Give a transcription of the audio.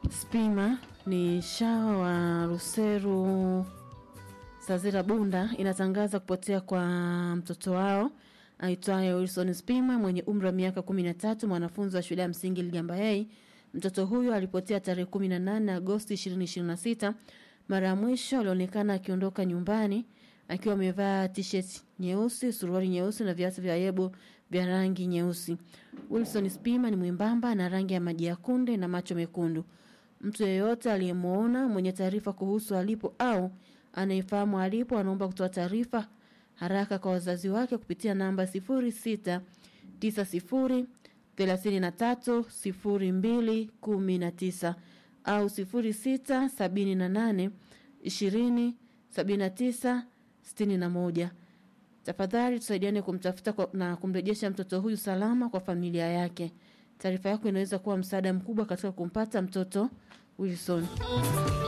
Spima ni shawa wa Ruseru Sazira Bunda inatangaza kupotea kwa mtoto wao aitwaye Wilson Spima mwenye umri wa miaka 13, mwanafunzi wa shule ya msingi Ligamba A. Mtoto huyo alipotea tarehe 18 Agosti 2026. Mara ya mwisho alionekana akiondoka nyumbani akiwa amevaa t-shirt nyeusi, suruali nyeusi na viatu vya yebo vya rangi nyeusi. Wilson Spima ni mwembamba na rangi ya maji ya kunde na macho mekundu. Mtu yeyote aliyemuona mwenye taarifa kuhusu alipo au anayefahamu alipo anaomba kutoa taarifa haraka kwa wazazi wake kupitia namba 06 90 33 02 19 au 06 78 20 79 61. Tafadhali tusaidiane kumtafuta kwa- na kumrejesha mtoto huyu salama kwa familia yake. Taarifa yako inaweza kuwa msaada mkubwa katika kumpata mtoto Wilson.